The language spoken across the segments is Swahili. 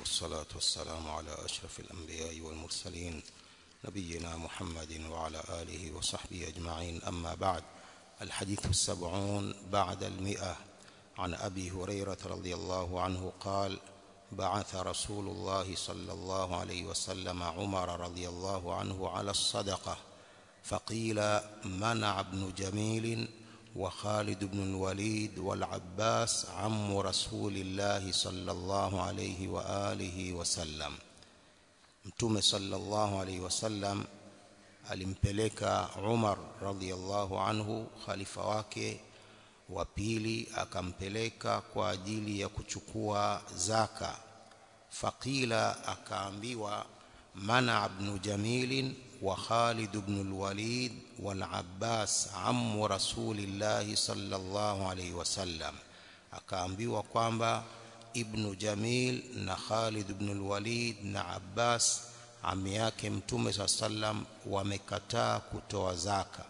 والصلاة والسلام على أشرف الأنبياء والمرسلين نبينا محمد وعلى آله وصحبه أجمعين أما بعد الحديث السبعون بعد المئة عن أبي هريرة رضي الله عنه قال بعث رسول الله صلى الله عليه وسلم عمر رضي الله عنه على الصدقة فقيل منع ابن جميل وخالد بن الوليد والعباس عم رسول الله صلى الله عليه وآله وسلم mtume sallallahu alaihi wasallam alimpeleka Umar radhiallahu anhu khalifa wake wa pili akampeleka kwa ajili ya kuchukua zaka faqila akaambiwa mana ibn jamil wa Khalid ibn al-Walid wal Abbas ammu rasulillahi sallallahu alaihi wasallam akaambiwa kwamba ibn Jamil na Khalid ibn al-Walid na Abbas ami yake mtume sallam wamekataa kutoa zaka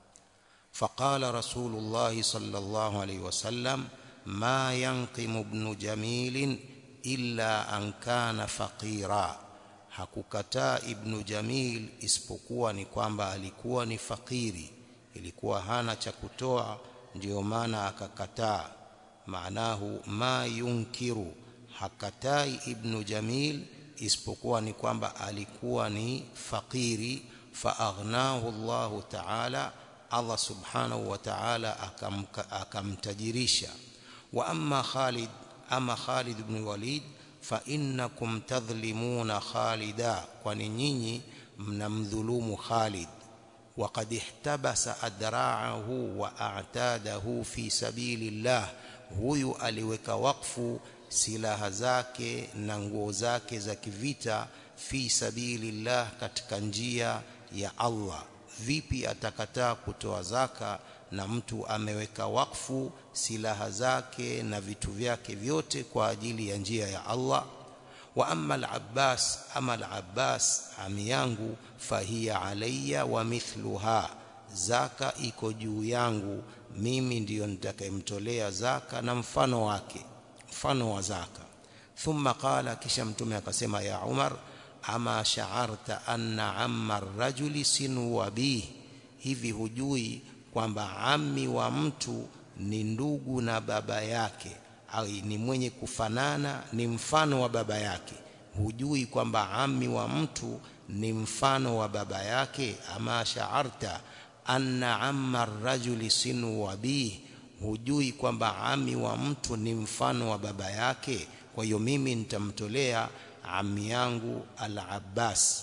faqala rasulullah sallallahu alayhi wasallam ma yanqimu ibn Jamil illa an kana faqira hakukataa ibn Jamil isipokuwa ni kwamba alikuwa ni fakiri ilikuwa hana cha kutoa ndiyo maana akakataa maanahu ma yunkiru hakatai ibn jamil isipokuwa ni kwamba alikuwa ni fakiri faaghnahu Allah ta'ala Allah subhanahu wa ta'ala akamtajirisha wa amma Khalid ama Khalid ibn Walid fa innakum tadhlimuna Khalida kwani nyinyi mnamdhulumu Khalid وقد احتبس أدراعه وأعتاده في سبيل الله huyu aliweka wakfu silaha zake na nguo zake za kivita fi sabilillah katika njia ya Allah vipi atakataa kutoa zaka na mtu ameweka wakfu silaha zake na vitu vyake vyote kwa ajili ya njia ya Allah wa amma al-Abbas ama al-Abbas ami yangu fahiya alayya wa mithluha zaka iko juu yangu mimi ndiyo nitakayemtolea zaka na mfano wake mfano wa zaka thumma qala kisha mtume akasema ya Umar ama sha'arta anna amma rajuli sinu wabih hivi hujui kwamba ammi wa mtu ni ndugu na baba yake au ni mwenye kufanana ni mfano wa baba yake hujui kwamba ammi wa mtu ni mfano wa baba yake ama sha'arta anna amma rajuli sinu wabih hujui kwamba ami wa mtu ni mfano wa baba yake kwa hiyo mimi nitamtolea ami yangu al-Abbas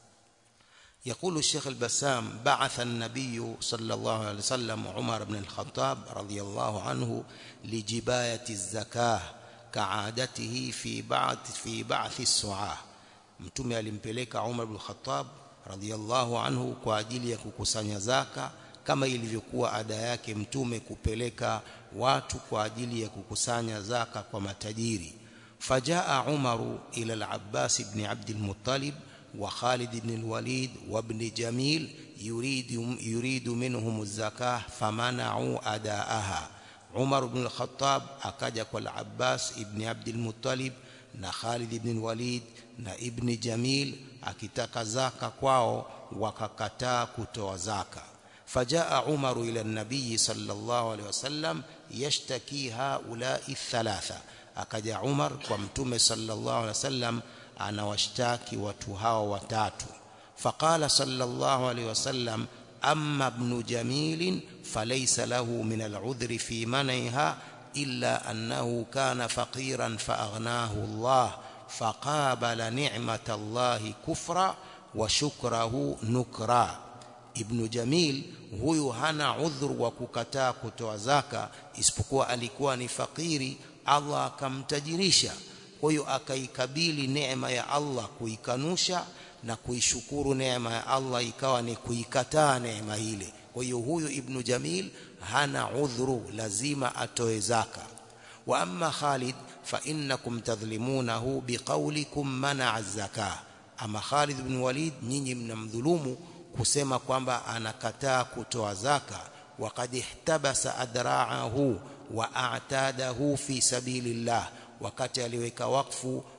يقول الشيخ البسام بعث النبي صلى الله عليه وسلم عمر بن الخطاب رضي الله عنه لجباية الزكاة كعادته في بعث في بعث السعاه mtume alimpeleka Umar ibn Khattab radhiallahu anhu kwa ajili ya kukusanya zaka kama ilivyokuwa ada yake mtume kupeleka watu kwa ajili ya kukusanya zaka kwa matajiri fajaa umaru ila al-abbas ibn abd al-muttalib wa khalid ibn al-walid wa ibn jamil yuridu yuridu minhum az-zakah famana'u adaaha umar ibn al-khattab akaja kwa al-abbas ibn abd al-muttalib na khalid ibn al-walid na ibn jamil akitaka zaka kwao wakakataa kutoa zaka fajaa umaru ila nabii sallallahu alaihi wasallam yashtaki haulai thalatha akaja umar kwa mtume sallallahu alaihi wasallam anawashtaki watu hao watatu faqala sallallahu alaihi wasallam amma ibn jamil falaysa lahu min al'udhri fi man'iha illa annahu kana faqiran faaghnahu Allah فقابل نعمة الله كفرا وشكره نكرا ابن جميل huyu hana udhuru wa kukataa kutoa zaka isipokuwa alikuwa ni fakiri Allah akamtajirisha kwa hiyo akaikabili neema ya Allah kuikanusha na kuishukuru neema ya Allah ikawa ni kuikataa neema ile kwa hiyo huyu ibn Jamil hana udhuru lazima atoe zaka wa amma Khalid فإنكم تظلمونه بقولكم منع الزكاة أما خالد بن وليد nyinyi mnamdhulumu kusema kwamba anakataa kutoa zaka وقد احتبس أدراعه وأعتاده في سبيل الله wakati aliweka wakfu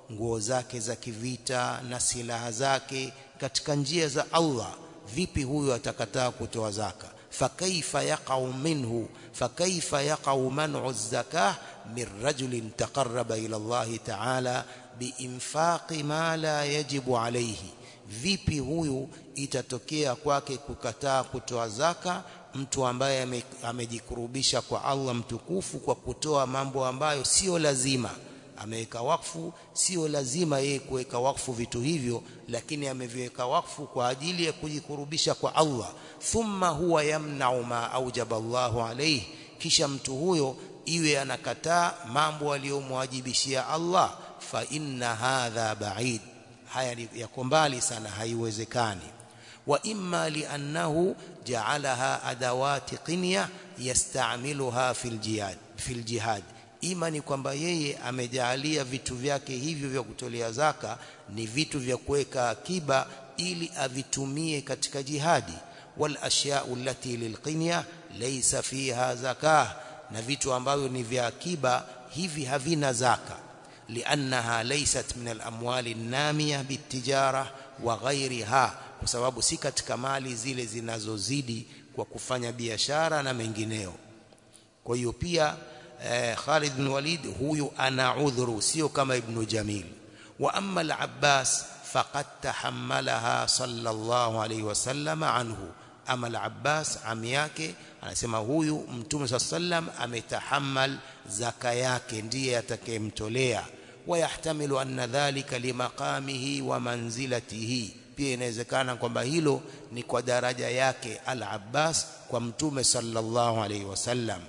nguo zake za kivita na silaha zake katika njia za Allah vipi huyu atakataa kutoa zaka fakaifa yaqau minhu fakaifa yaqau man'u az-zakah min rajulin taqarraba ila Allah ta'ala biinfaqi ma la yajibu alayhi vipi huyu itatokea kwake kukataa kutoa zaka mtu ambaye amejikurubisha kwa Allah mtukufu kwa kutoa mambo ambayo sio lazima ameweka wakfu sio lazima yeye kuweka wakfu vitu hivyo lakini ameviweka wakfu kwa ajili ya kujikurubisha kwa Allah thumma huwa yamna'u ma aujaba Allahu alayhi kisha mtu huyo iwe anakataa mambo aliyomwajibishia Allah fa inna hadha ba'id haya yako mbali sana haiwezekani wa imma li'annahu ja'alaha adawati qinya yasta'miluha fil jihad fil jihad ima ni kwamba yeye amejaalia vitu vyake hivyo vya kutolea zaka ni vitu vya kuweka akiba ili avitumie katika jihadi wal ashya'u allati lilqinya laysa fiha zakah na vitu ambavyo ni vya akiba hivi havina zaka liannaha laysat min al-amwali an-namiya bitijara wa ghayriha kwa sababu si katika mali zile zinazozidi kwa kufanya biashara na mengineo kwa hiyo pia eh, Khalid bin Walid huyu ana udhuru sio kama Ibn Jamil wa amma al-Abbas faqad tahammalaha sallallahu alayhi wasallam anhu ama al-Abbas ami yake anasema huyu mtume sallam ametahammal zaka yake ndiye atakayemtolea wayahtamilu anna dhalika limaqamihi wa manzilatihi pia inawezekana kwamba hilo ni kwa daraja yake al-Abbas kwa mtume sallallahu alayhi wasallam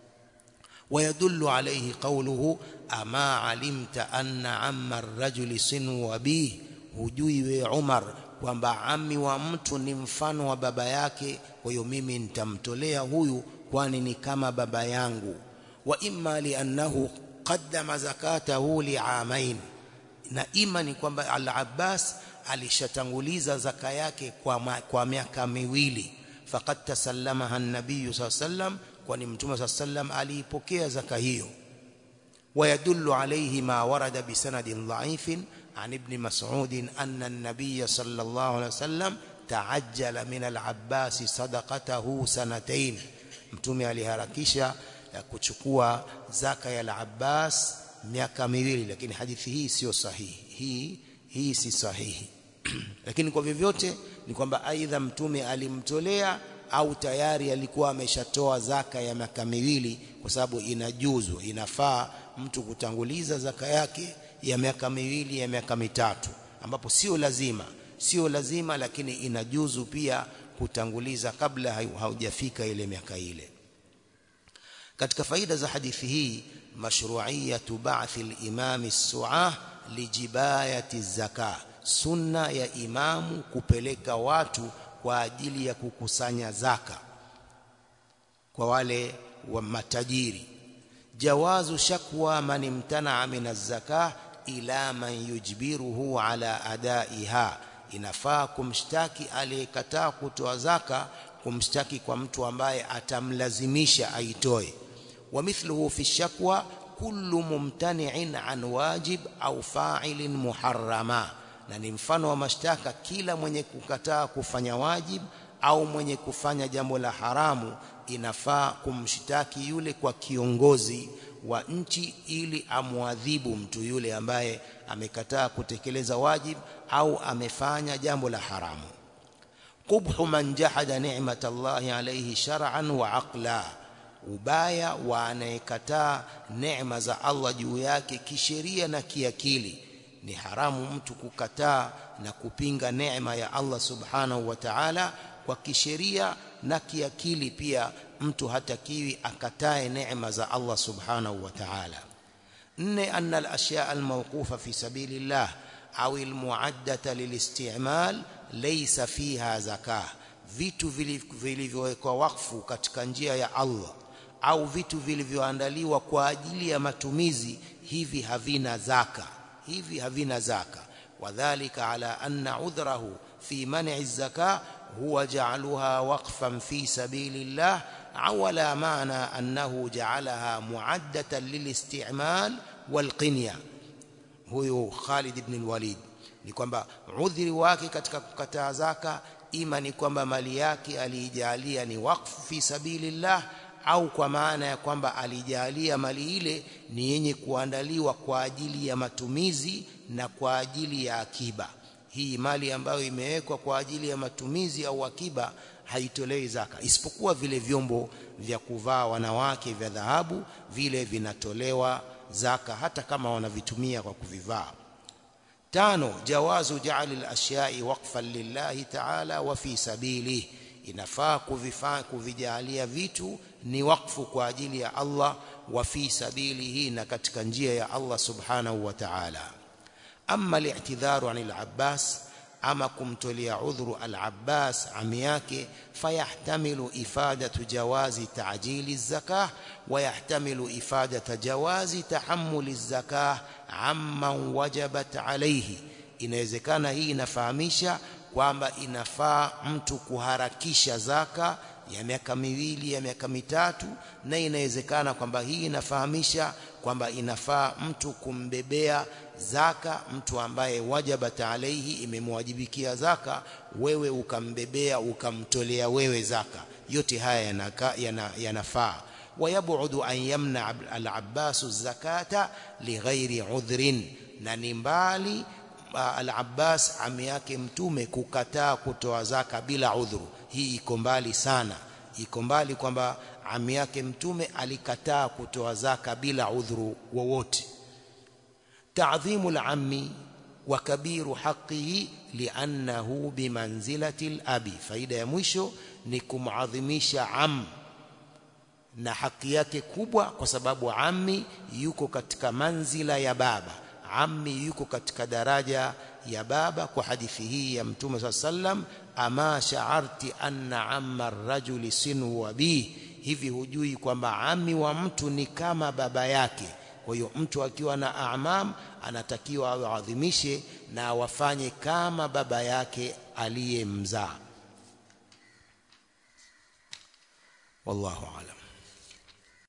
ويدل عليه قوله أما علمت أن عم الرجل سنو أبيه hujui we Umar kwamba ami wa mtu ni mfano wa baba yake kwa hiyo mimi nitamtolea huyu kwani ni kama baba yangu wa imma liannahu qaddama zakatahu li'amain na ima ni kwamba al-Abbas alishatanguliza zaka yake kwa, kwa miaka miwili faqad tasallamaha an-nabiy sallam kwani mtume sallam aliipokea zaka hiyo ويدل عليه ما ورد بسند ضعيف عن ابن مسعود أن النبي صلى الله عليه وسلم تعجل من العباس صدقته سنتين mtume aliharakisha kuchukua zaka ya al-Abbas miaka miwili lakini hadithi hii sio sahihi hii hii si sahihi lakini kwa vyovyote ni kwamba aidha mtume alimtolea au tayari alikuwa ameshatoa zaka ya miaka miwili kwa sababu inajuzu inafaa mtu kutanguliza zaka yake ya miaka miwili ya miaka mitatu ambapo sio lazima sio lazima lakini inajuzu pia kutanguliza kabla haujafika ile miaka ile katika faida za hadithi hii mashru'iyatu ba'thi al-imam as-su'ah lijibayati zaka sunna ya imamu kupeleka watu kwa ajili ya kukusanya zaka kwa wale wa matajiri jawazu shakwa man imtana min az-zakah ila man yujbiruhu ala adaiha inafaa kumshtaki aliyekataa kutoa zaka kumshtaki kwa mtu ambaye atamlazimisha aitoe wa mithluhu fi shakwa kullu mumtani'in an wajib au fa'ilin muharrama na ni mfano wa mashtaka kila mwenye kukataa kufanya wajib au mwenye kufanya jambo la haramu inafaa kumshtaki yule kwa kiongozi wa nchi ili amwadhibu mtu yule ambaye amekataa kutekeleza wajib au amefanya jambo la haramu qubhu man jahada ni'mata Allahi alayhi shar'an wa aqla ubaya wa anayekataa neema za Allah juu yake kisheria na kiakili ni haramu mtu kukataa na kupinga neema ya Allah subhanahu wa ta'ala kwa kisheria na kiakili pia mtu hatakiwi akatae neema za Allah subhanahu wa ta'ala nne anna al-ashya' al-mawqufa fi sabilillah au al-mu'addata lil-isti'mal laysa fiha zakah vitu vilivyowekwa wakfu katika njia ya Allah au vitu vilivyoandaliwa kwa ajili ya matumizi hivi havina zaka hivi havina zaka wadhālika ala anna udhrahu fi man'i az-zakah huwa ja'aluha waqfan fi sabilillah awala maana annahu ja'alaha mu'addatan lil-isti'mal wal-qinya huyu Khalid ibn al-Walid ni kwamba udhiri wake katika kukataa zaka ima ni kwamba mali yake aliijalia ni wakfu fi sabilillah au kwa maana ya kwamba alijalia mali ile ni yenye kuandaliwa kwa ajili ya matumizi na kwa ajili ya akiba hii mali ambayo imewekwa kwa ajili ya matumizi au akiba haitolewi zaka isipokuwa vile vyombo vya kuvaa wanawake vya dhahabu vile vinatolewa zaka hata kama wanavitumia kwa kuvivaa tano jawazu ja'al al-ashyai waqfan lillahi ta'ala wa fi sabilihi inafaa kuvifaa kuvijalia vitu ni wakfu kwa ajili ya Allah wa fi sabilihi na katika njia ya Allah subhanahu wa ta'ala amma li'tidharu 'anil Abbas ama kumtolea udhuru al-Abbas ami yake fayahtamilu ifadatu jawazi ta'jili zakah wa yahtamilu ifadata jawazi tahammuli zakah amman wajabat alayhi inawezekana hii inafahamisha kwamba inafaa mtu kuharakisha zaka ya miaka miwili ya miaka mitatu na inawezekana kwamba hii inafahamisha kwamba inafaa mtu kumbebea zaka mtu ambaye wajabat alaihi imemwajibikia zaka wewe ukambebea ukamtolea wewe zaka yote haya yanafaa yana, yana wayabudu an yamna al-Abbas zakata lighairi udhrin na ni mbali al-Abbas ami yake mtume kukataa kutoa zaka bila udhuru hii iko mbali sana iko mbali kwamba ami yake mtume alikataa kutoa zaka bila udhuru wowote ta'dhimu al-ammi wa kabiru haqqihi li'annahu bimanzilati al-abi faida ya mwisho ni kumadhimisha am na haki yake kubwa kwa sababu ammi yuko katika manzila ya baba ammi yuko katika daraja ya baba kwa hadithi hii ya mtume swalla sallam ama sha'arti anna amma ar-rajuli sinu wa bi hivi hujui kwamba ammi wa mtu ni kama baba yake kwa hiyo mtu akiwa na amam anatakiwa aadhimishe na wafanye kama baba yake aliyemzaa wallahu a'lam